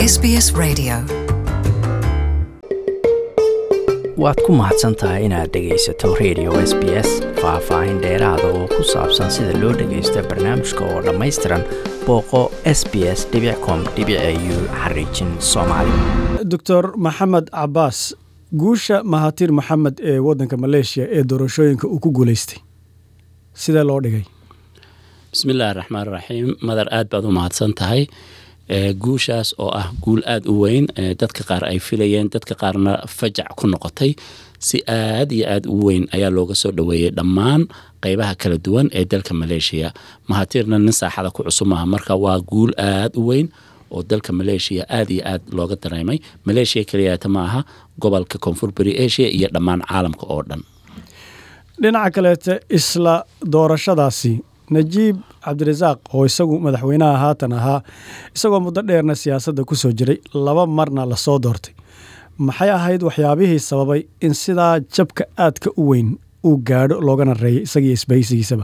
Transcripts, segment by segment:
SBS Radio. waad ku mahadsan tahay inaad dhegaysato radio s b s faah-faahin dheeraada oo ku saabsan sida loo dhagaysto barnaamijka oo dhammaystiran booqo s b s com u xariijin soomaali doctor maxamed cabaas guusha mahatir maxamed ee waddanka maleeshiya ee doorashooyinka uu ku guulaystay sidee loo dhigay bismillahi raxmaan raxiim madar aad baad u mahadsan tahay guushaas oo ah guul aada u weyn dadka qaar ay filayeen dadka qaarna fajac ku noqotay si aad iyo aada u weyn ayaa looga soo dhoweeyey dhammaan qeybaha kala duwan ee dalka maleeshiya mahatirna nin saaxada ku cusub maaha marka waa guul aada u weyn oo dalka maleeshiya aada iyo aad looga dareemay maleeshiya keliyaata ma aha gobolka koonfur bari asia iyo dhammaan caalamka oo dhan dhinaca kaleete isla doorashadaasi najiib cabdirasaaq oo isagu madaxweynaha haatan ahaa isagoo muddo dheerna siyaasadda ku soo jiray laba marna lasoo doortay maxay ahayd waxyaabihii sababay in sidaa jabka aadka u weyn uu gaadho loogana reeyay isagiiyo isbahaysigiisaba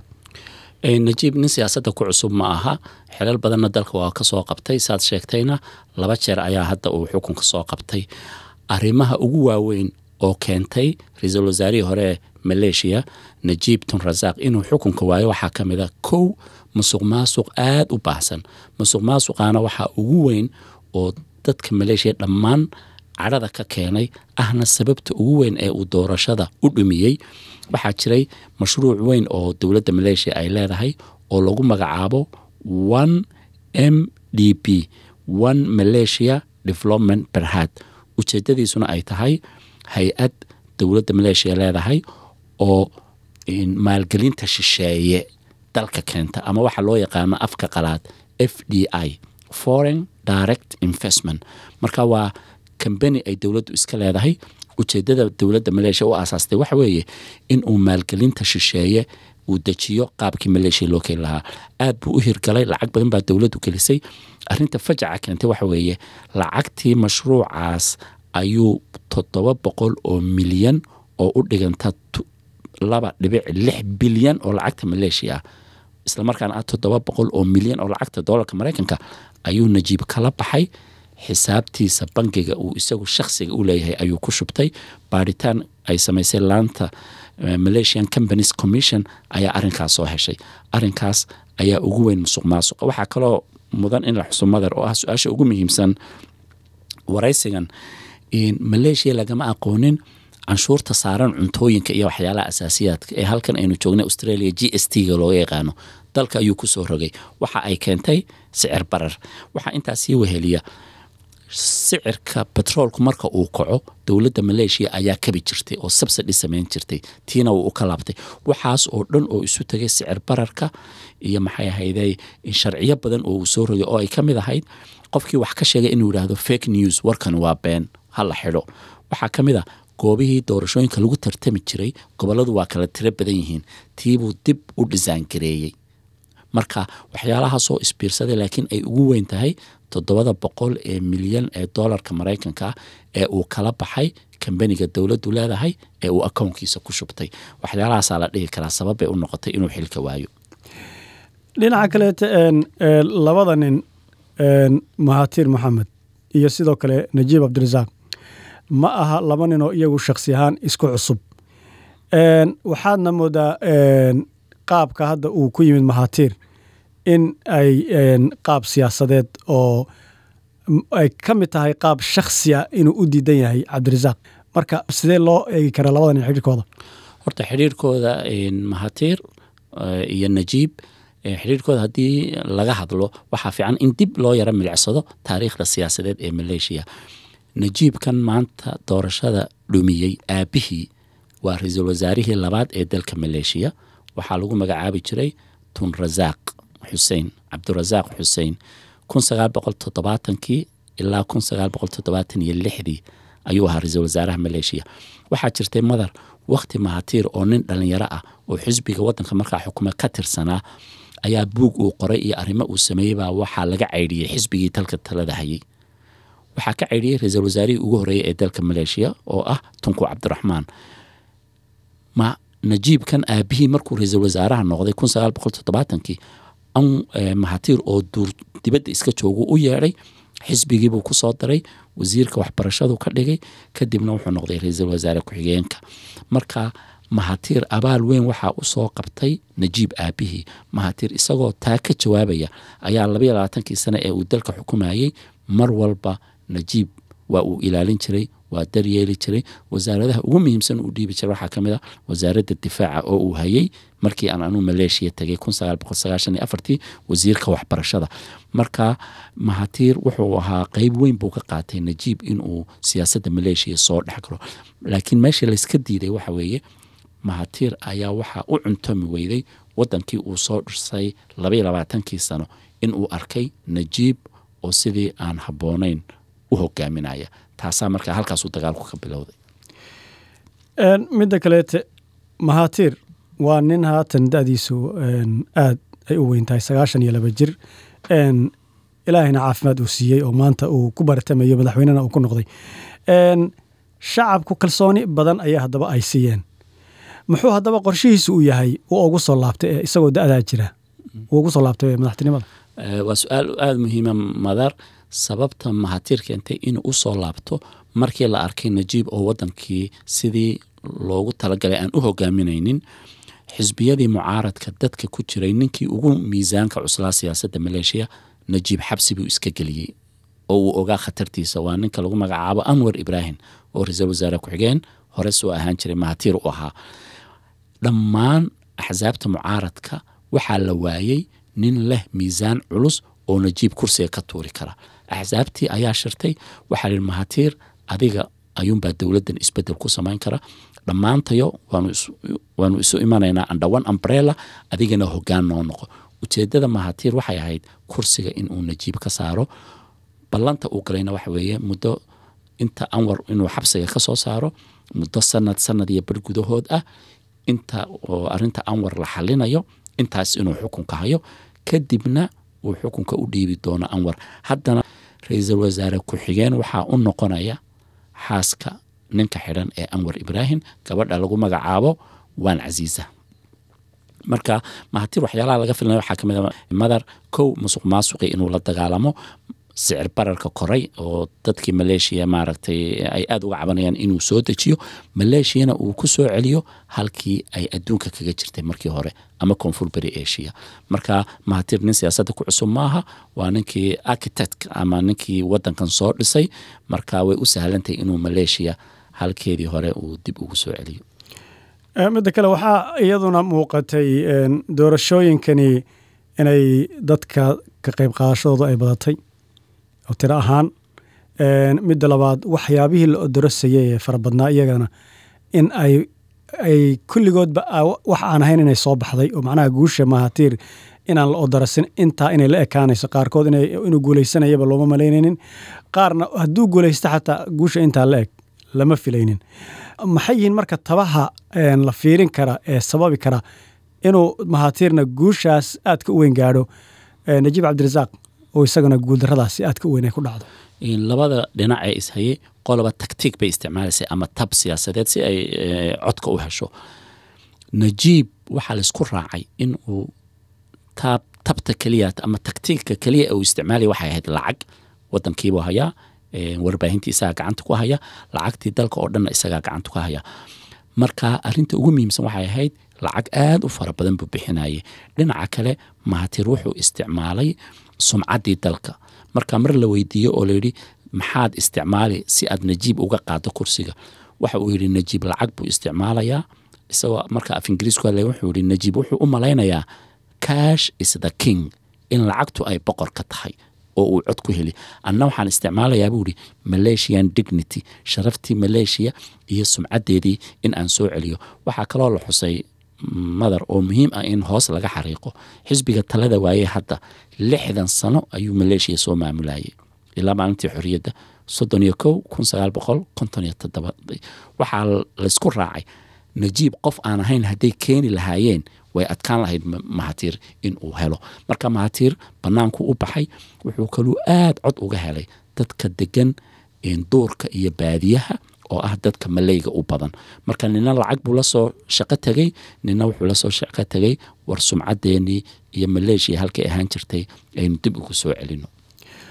najiib nin siyaasadda ku cusub ma aha xelal badanna dalka waa ka soo qabtay saad sheegtayna laba jeer ayaa hadda uu xukunka soo qabtay arrimaha ugu waaweyn oo keentay ra-iisul wasaarihii hore ee maleeshiya najiib tunrasaaq inuu xukunka waayo waxaa ka mid a kow musuq maasuq aada u baahsan musuq maasuqaana waxaa ugu weyn oo dadka maleeshiya dhammaan cadhada ka keenay ahna sababta ugu weyn ee uu doorashada u dhumiyey waxaa jiray mashruuc weyn oo dowladda maleeshiya ay leedahay oo lagu magacaabo one m d p one malaysia development berhad ujeedadiisuna ay tahay hay-ad dowladda maleeshiya leedahay oo maalgelinta shisheeye dalka keenta ama waxaa loo yaqaano afka qalaad f d i foreign direct investment marka waa kambani ay dowladdu iska leedahay ujeedada dowladda maleeshiya u aasaastay waxa weeye in uu maalgelinta shisheeye uu dejiyo qaabkii maleeshiya loo keeni lahaa aad buu u hirgalay lacag badan baa dowladdu gelisay arinta fajaca keentay waxa weeye lacagtii mashruucaas ayuu toddoba boqol oo milyan oo u dhiganta laba dhibic lix bilyan oo lacagta maleeshiya ah islamarkaana ah toddoba boqol oo milyan oo lacagta doolarka maraykanka ayuu najiib kala baxay xisaabtiisa bangiga uu isagu shakhsiga u leeyahay ayuu ku shubtay baaritaan ay samaysay laanta malaysian companies commission ayaa arinkaas soo heshay arinkaas ayaa ugu weyn musuq maasuqa waxaa kaloo mudan in la xuso madar oo ah su-aasha ugu muhiimsan waraysigan maleeshiya lagama aqoonin canshuurta saaran cuntooyinka iyo waxyaalaha asaasiyaadka ee halkan aynu joognay australia g s t ga looga yaqaano dalka ayuu kusoo rogay waxa ay keentay sicir barar waxaa intaas sii weheliya sicirka betroolku marka uu kaco dowladda maleeshiya ayaa kabi jirtay oo subsidy samayn jirtay tiina wuu u ka laabtay waxaas oo dhan oo isu tagay sicir bararka iyo maxay ahayday sharciyo badan oo uu soo rogay oo ay ka mid ahayd qofkii wax ka sheegay inuu yidhaahdo fake news warkan waa been ha la xidho waxaa ka mid a goobihii doorashooyinka lagu tartami jiray goboladu waa kala tiro badan yihiin tiibuu dib u dhisaangareeyey marka waxyaalahaasoo isbiirsaday laakiin ay ugu weyn tahay toddobada boqol ee milyan ee doolarka maraykanka ah ee uu kala baxay kambaniga dowladdu leedahay ee uu akownkiisa ku shubtay waxyaalahaasaa la dhihi karaa sababbay u noqotay inuu xilka waayo dhinaca kaleete labada nin mahatir maxamed iyo sidoo kale najiib cabdirasaaq ma aha laba ninoo iyagu shakhsi ahaan isku cusub waxaadna moodaa qaabka hadda uu ku yimid mahatir in ay qaab siyaasadeed oo ay ka mid tahay qaab shakhsiya inuu u diidan yahay cabdirasaaq marka sidee loo eegi karaa labada nin xidhiirkooda horta xidhiirkooda mahatir iyo najiib xidhiirkooda haddii laga hadlo waxaa fiican in dib loo yaro milicsado taariikhda siyaasadeed ee maleeshiya najiibkan maanta doorashada dhumiyey aabihii waa ra-iisul wasaarihii labaad ee dalka maleeshiya waxaa lagu magacaabi jiray tunrasaaq xuseen cabdirasaaq xuseen kun sagaal boqol toddobaatankii ilaa kun sagaal boqol toddobaatan iyo lixdii ayuu ahaa ra-iisul wasaaraha maleeshiya waxaa jirtay madar wakhti mahatiir oo nin dhalinyaro ah oo xisbiga wadanka markaa xukuma ka tirsanaa ayaa buug uu qoray iyo arrimo uu sameeyey baa waxaa laga caydhiyey xisbigii dalka talada hayay waxaa ka caydhiyey ra-iisul wasaarihii ugu horreeyay ee dalka maleeshiya oo ah tunku cabdiraxmaan ma najiibkan aabihii markuu ra-iisul wasaaraha noqday kun sagaal boqol toddobaatankii an mahatiir oo duur dibadda iska joogu u yeedhay xisbigiibuu ku soo daray wasiirka waxbarashadu ka dhigay kadibna wuxuu noqday ra-iisul wasaare ku-xigeenka marka mahatiir abaal weyn waxaa u soo qabtay najiib aabihii mahatiir isagoo taa ka jawaabaya ayaa labaiyo labaatankii sane ee uu dalka xukumayey mar walba najiib waa uu ilaalin jiray waa daryeeli jiray wasaaradaha ugu muhiimsan uu dhiibi jiray waxaa ka mid a wasaaradda difaaca oo uu hayay markii aan anuu maleeshiya tegay tii wasiirka waxbarashada marka mahatiir wuxuu ahaa qeyb weyn buu ka qaatay najiib inuu siyaasadda maleeshiya soo dhex galo laakiin meeshii layska diiday waxa weeye mahatiir ayaa waxaa u cuntomi weyday wadankii uu soo dhisay labaiyo labaatankii sano inuu arkay najiib oo sidii aan habboonayn u hogaaminaya taasaa markaa halkaasuu dagaalku ka bilowday midda kaleete mahatiir waa nin haatan da-diisu aad ay u weyn tahay sagaashan iyo laba jir ilaahayna caafimaad uu siiyey oo maanta uu ku baratamayo madaxweynena uu ku noqday shacabku kalsooni badan ayaa haddaba ay siiyeen muxuu haddaba qorshihiisu uu yahay uu ugu soo laabtay ee isagoo da-daa jira uu ugu soo laabtay madaxtinimada waa su-aal aada muhiima madar sababta mahatiir keentay inuu u soo laabto markii la arkay najiib oo wadankii sidii loogu talagalay aan u hogaaminaynin xisbiyadii mucaaradka dadka ku jiray ninkii ugu miisaanka cuslaa siyaasadda maleeshiya najiib xabsi buu iska geliyey oo uu ogaa khatartiisa waa ninka lagu magacaabo anwar ibraahim oo ra-iisul wasaare ku-xigeen hore soo ahaan jiray mahatiir u ahaa dhammaan axsaabta mucaaradka waxaa la waayey nin leh miisaan culus oo najiib kursiga ka tuuri kara axsaabtii ayaa shirtay waxaa lihi mahatiir adiga ayuunbaa dowladdan isbedel ku samayn kara dhammaantayo waanu isu imanaynaa andhawan ambrella adigana hogaan noo noqo ujeedada mahatiir waxay ahayd kursiga inuu najiib ka saaro ballanta uu galayna waxa weeye muddo inta anwar inuu xabsiga ka soo saaro muddo sanad sanad iyo bar gudahood ah inta oo arinta anwar la xalinayo intaas inuu xukunka hayo kadibna uu xukunka u dhiibi doono anwar haddana ra-iisul wasaare ku-xigeen waxaa u noqonaya xaaska ninka xidhan ee anwar ibraahim gabadha lagu magacaabo waan casiisa marka mahatiir waxyaalaha laga filnay waxaa kamid a madar kow musuq maasuqi inuu la dagaalamo sicir bararka koray oo dadkii maleeshiya maaragtay ay aada uga cabanayaan inuu soo dejiyo maleeshiyana uu ku soo celiyo halkii ay adduunka kaga jirtay markii hore ama koonfur beri asia marka mahatiir nin siyaasadda ku cusub maaha waa ninkii architect ama ninkii wadankan soo dhisay marka way u sahlantahay inuu maleeshiya halkeedii hore uu dib ugu soo celiyo midda kale waxaa iyaduna muuqatay doorashooyinkani inay dadka ka qayb qaadashadooda ay badatay oo tiro ahaan midda labaad waxyaabihii la odorosayay ee fara badnaa iyagana in ay ay kulligoodba wax aan ahayn inay soo baxday oo macnaha guusha mahatiir inaan la odorasin intaa inay la ekaanayso qaarkood inuu guuleysanayaba looma malaynaynin qaarna hadduu guuleysta xataa guusha intaa la eg lama filaynin maxay yihiin marka tabaha la fiirin kara ee sababi kara inuu mahatiirna guushaas aadka u weyn gaadho najiib cabdirasaaq oo isagana guuldaradaasi aadka u weyn ay ku dhacdo labada dhinac ee ishayay qoloba tagtiig bay isticmaalaysay ama tab siyaasadeed si ay codka u hesho najiib waxaa laysku raacay in uu tab tabta keliya ama tagtiigka keliya uu isticmaalaya waxay ahayd lacag wadankiibuu hayaa warbaahintii isagaa gacanta ku haya lacagtii dalka oo dhanna isagaa gacanta ku haya marka arinta ugu muhiimsan waxay ahayd lacag aada u fara badan buu bixinayay dhinaca kale mahatiir wuxuu isticmaalay sumcaddii dalka marka mar la weydiiyo oo layidhi maxaad isticmaali si aad najiib uga qaado kursiga waxa uu yidhi najiib lacag buu isticmaalayaa isagoo marka af ingiriisku hadlay wuxuu yidhi najiib wuxuu u malaynayaa cash is the king in lacagtu ay boqor ka tahay oo uu cod ku heli anna waxaan isticmaalayaa buu yidhi malaysian dignity sharaftii malaysia iyo sumcaddeedii in aan soo celiyo waxaa kaloo la xusay madar oo muhiim ah in hoos laga xariiqo xisbiga talada waayey hadda lixdan sano ayuu maleeshiya soo maamulayay ilaa maalintii xorriyadda soddon iyo kow kun sagaal boqol konton iyo toddoba waxaa laysku raacay najiib qof aan ahayn hadday keeni lahaayeen way adkaan lahayd mahatiir in uu helo marka mahatiir banaanku u baxay wuxuu kaluu aada cod uga helay dadka degan duurka iyo baadiyaha oo ah dadka maleyga u badan marka nina lacag buu lasoo shaqo tegey nina wuxuu lasoo shaqo tegey war sumcaddeenii iyo maleeshiya halkay ahaan jirtay aynu dib ugu soo celino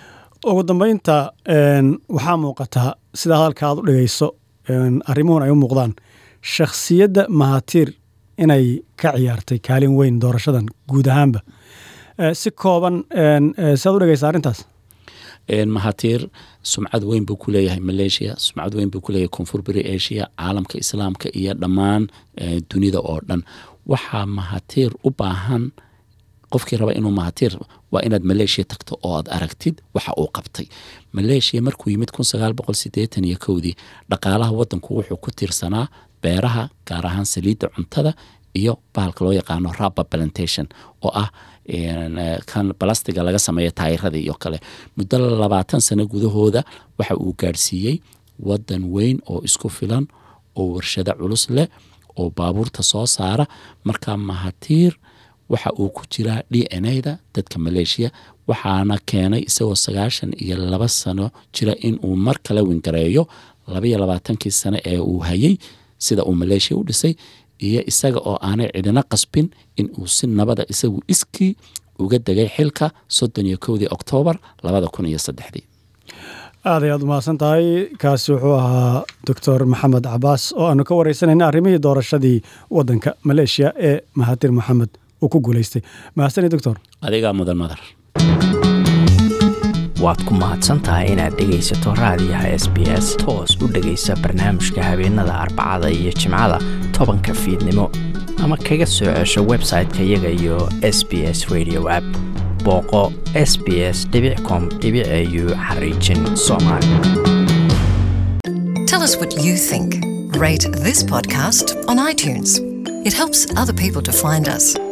ugu dambeynta een, waxaa muuqataa sida hadalka aad u dhigayso een, arrimuhun ay u muuqdaan shakhsiyadda mahatiir inay ka ciyaartay kaalin weyn doorashadan guud ahaanba Eh, si kooban een, eh, sidaad u dhigaysa arrintaas Een, mahatiir sumcad weyn buu ku leeyahay malaysia sumcad weyn buu ku leeyahay koonfur beri asia caalamka islaamka iyo dhammaan eh, dunida oo dhan waxaa mahatiir u baahan qofkii raba inuu mahatiir waa inaad maleeshiya tagto oo aad aragtid waxa uu qabtay maleeshiya markuu yimid kun sagaal boqol sideetan iyo kowdii dhaqaalaha wadanku wuxuu ku tiirsanaa beeraha gaar ahaan saliidda cuntada iyo bahalka loo yaqaano rubber plantation oo ah een, eh, kan balastiga laga sameeya taayirada iyo kale muddo labaatan sano gudahooda waxa uu gaadhsiiyey wadan weyn oo isku filan oo warshado culus leh oo baabuurta soo saara marka mahatiir waxa uu ku jiraa d n a da dadka maleeshiya waxaana keenay isagoo sagaashan iyo laba sano jira in uu mar kale wingareeyo labaiyo labaatankii sano ee uu hayay sida uu maleeshiya u dhisay iyo isaga oo aanay cidina qasbin in uu si nabada isagu iskii uga degay xilka soddon iyo kowdii oktoobar labada kun iyo saddexdii aad ay aad u mahadsan tahay kaasi wuxuu ahaa doctor maxamed cabaas oo aanu ka wareysanayna arrimihii doorashadii wadanka maleeshiya ee mahatir maxamed uu ku guuleystay mahadsani doctor adigaa mudan madar waad ku mahadsan tahay inaad dhegaysato raadiyaha s b s toos u dhegaysa barnaamijka habeenada arbacada iyo jimcada tobanka fiidnimo ama kaga soo cesho website-ka iyaga iyo s b s radio app booqo s b s com au xariijin soomaali Tell us what you think. Rate this podcast on iTunes. It helps other people to find us.